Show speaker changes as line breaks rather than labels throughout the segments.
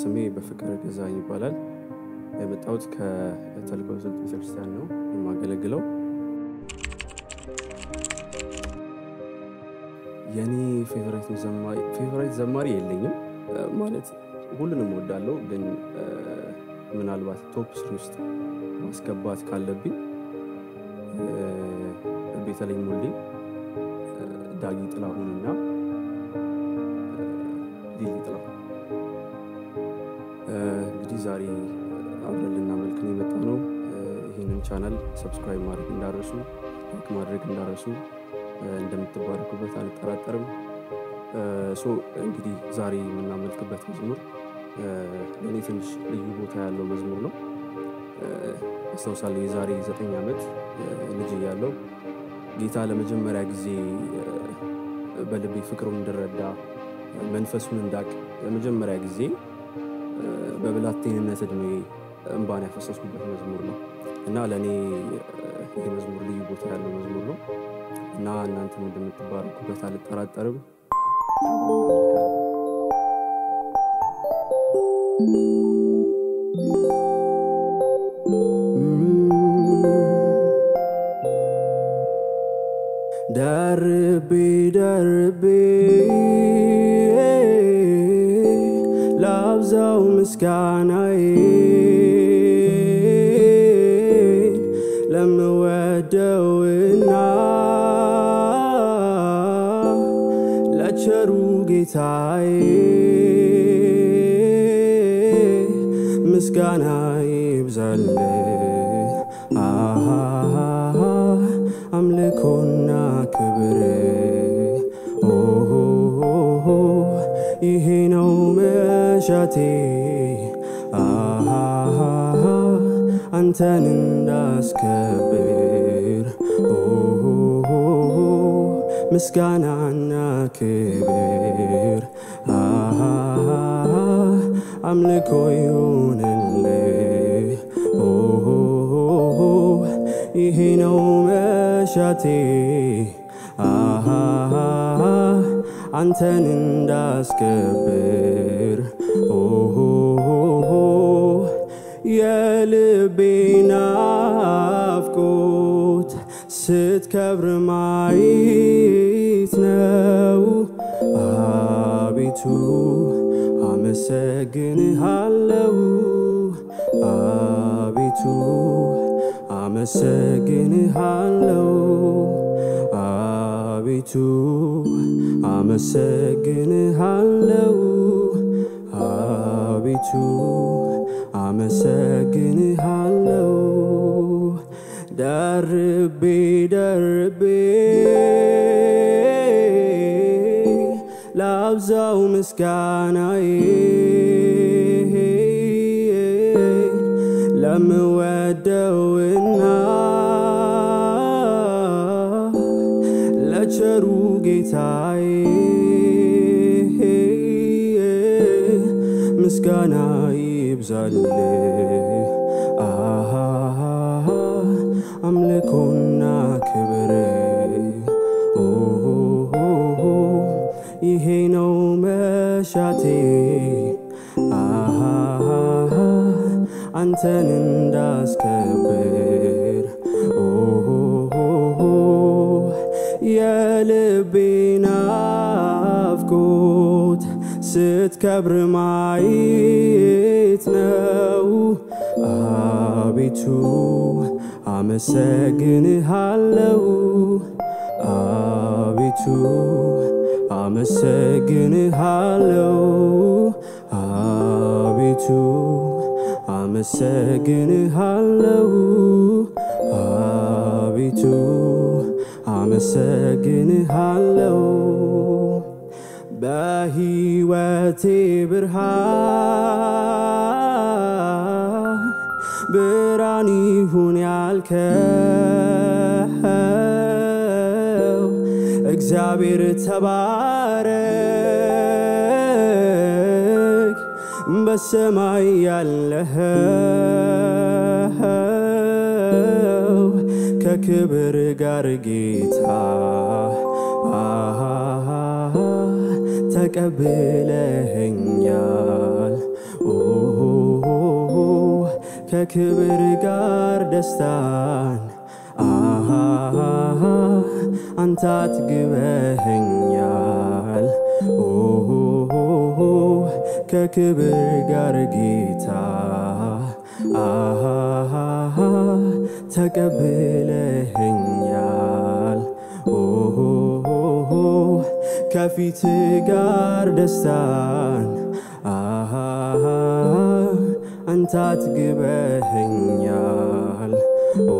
ስሜ በፍቅር ገዛኝ ይባላል። የመጣሁት ከተልእኮ ስልት ቤተክርስቲያን ነው የማገለግለው። የኔ ፌቨራይት ዘማሪ የለኝም ማለት ሁሉንም እወዳለሁ፣ ግን ምናልባት ቶፕ ስሪ ውስጥ ማስገባት ካለብኝ ቤተልሔም ሙሌ፣ ዳጊ ጥላሁንና ሊሊ ጥላሁን እንግዲህ ዛሬ አብረን ልናመልክ ነው የመጣ ነው። ይህንን ቻናል ሰብስክራይብ ማድረግ እንዳረሱ፣ ላይክ ማድረግ እንዳረሱ፣ እንደምትባረኩበት አልጠራጠርም። ሶ እንግዲህ ዛሬ የምናመልክበት መዝሙር ለእኔ ትንሽ ልዩ ቦታ ያለው መዝሙር ነው። አስታውሳለሁ የዛሬ ዘጠኝ ዓመት ልጅ እያለሁ ጌታ ለመጀመሪያ ጊዜ በልቤ ፍቅሩን እንድረዳ መንፈሱን እንዳቅ ለመጀመሪያ ጊዜ በብላቴንነት እድሜ እንባን ያፈሰስኩበት መዝሙር ነው እና ለእኔ ይህ መዝሙር ልዩ ቦታ ያለው መዝሙር ነው እና እናንተም እንደምትባረኩበት አልጠራጠርም።
ደርቤ ደርቤ ላብዛው ምስጋናዬ ለምወደውና ለቸሩ ጌታዬ ምስጋና ይብዛል አምልኮና ክብር ይሄ ነው መሻቴ አንተን እንዳስከብር ምስጋናና ክብር አምልኮ ይሁንልህ ይሄ ነው መሻቴ አንተን እንዳስከብር የልቤ ናፍቆት ስትከብር ማየት ነው። አቤቱ አመሰግንሃለው አቤቱ አመሰግንሃለው አቤቱ አመሰግንሃለው አቤቱ አመሰግንሃለው ደርቤ ደርቤ ላብዛው ምስጋናዬ ለምወደውና ለቸሩ ጌታዬ ምስጋና ይብዛል አምልኮና ክብር ይሄ ነው መሻቴ አንተን እንዳስከብር የልቤ ናፍቆት ስትከብር ማየት ነው። አቤቱ አመሰግንሃለው አቤቱ አመሰግንሃለው አቤቱ አመሰግንሃለው አቤቱ አመሰግንሃለው በሕይወቴ ብርሃን ብርሃን ይሁን ያልከው እግዚአብሔር ተባረክ በሰማይ ያለኸው ከክብር ጋር ጌታ ተቀብለኸኛል ኦ ከክብር ጋር ደስታን አሃ አንተ አጥግበኸኛል ኦ ከክብር ጋር ጌታ አሃ ተቀብለኸኛል ኦ ከፊት ጋር ደስታን አሃ አንተ አጥግበኸኛል ኦ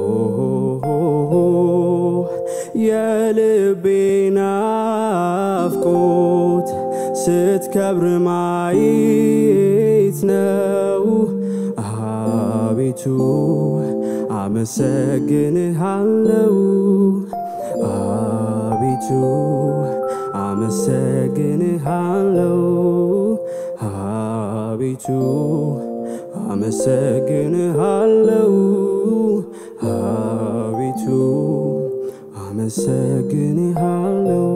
የልቤ ናፍቆት ስትከብር ማየት ነው አቤቱ አመሰግንሃለው አቤቱ አመሰግንሃለው አቤቱ አመሰግንሃለው አቤቱ አመሰግንሃለው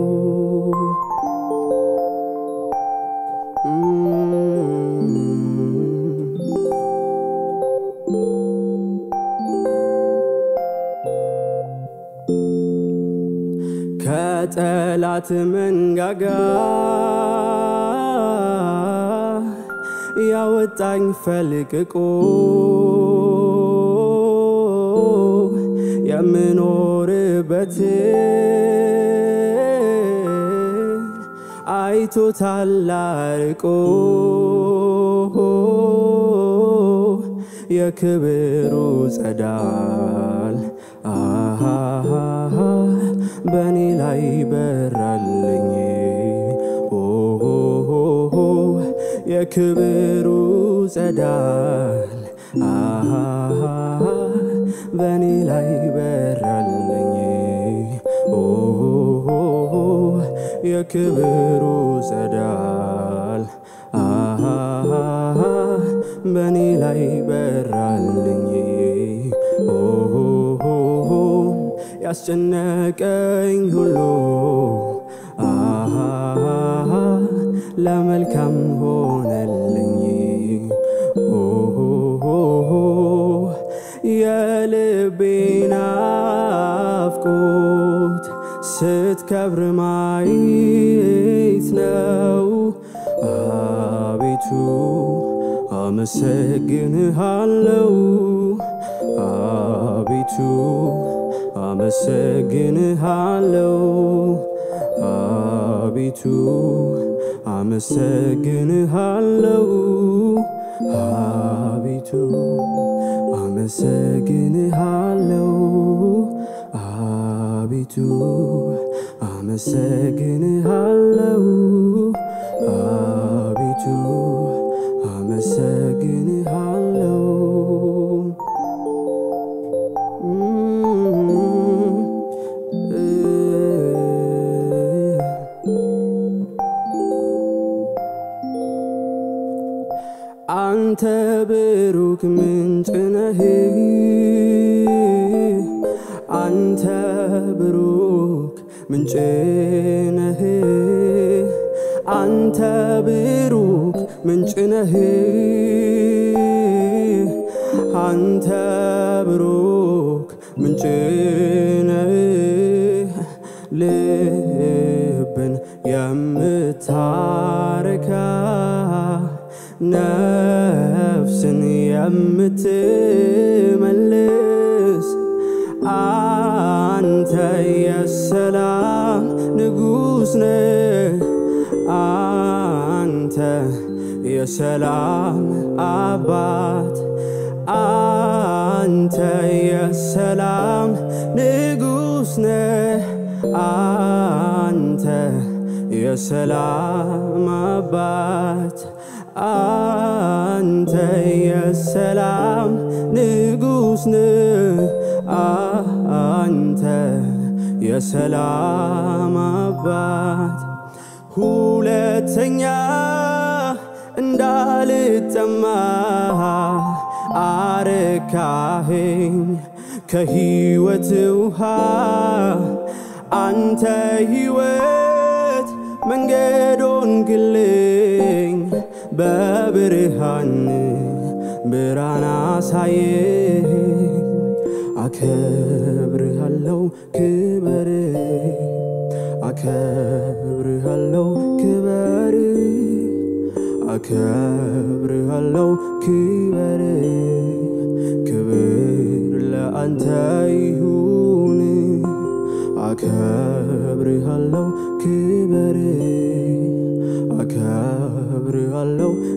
ከጠላት መንጋጋ ያወጣኝ ፈልቅቆ የምኖርበት አይቶታል አርቆ የክብሩ ጸዳል አሃ በእኔ ላይ በራልኝ ኦሆ የክብሩ ጸዳል አሃ በእኔ ላይ በራልኝ ኦሆ የክብሩ ጸዳል አሃ በእኔ ላይ በራልኝ ኦሆ ያስጨነቀኝ ሁሉ አሃ ለመልካም ሆነልኝ ኦሆ የልቤ ናፍቆት ስትከብር ማየት ነው አቤቱ አመሰግንሃለው አቤቱ አመሰግንሃለው አቤቱ አመሰግንሃለው አቤቱ አመሰግንሃለው አቤቱ አመሰግንሃለው አቤቱ አመሰግንሃለው አንተ ብሩክ ምንጭ ነህ አንተ ብሩክ ምንጭ ነህ አንተ ብሩክ ምንጭ ነህ አንተ ብሩክ ምንጭ ነህ ልብን የምታረካ ነፍስን የምትመልስ አንተ የሰላም ንጉሥ ነህ አንተ የሰላም አባት አንተ የሰላም ንጉሥ ነህ አንተ የሰላም አባት አንተ የሰላም ንጉሥ ነህ አንተ የሰላም አባት ሁለተኛ እንዳልጠማ አረካኸኝ ከሕይወት ውሃ አንተ ሕይወት መንገዶን ግልኝ በብርሃን ብርሃን አሳየኝ አከብርሃለው ክበር አከብርሃለው ክበር አከብርሃለው ክበር ክብር ለአንተ ይሁን አከብርሃለው ክበር አከብርሃለው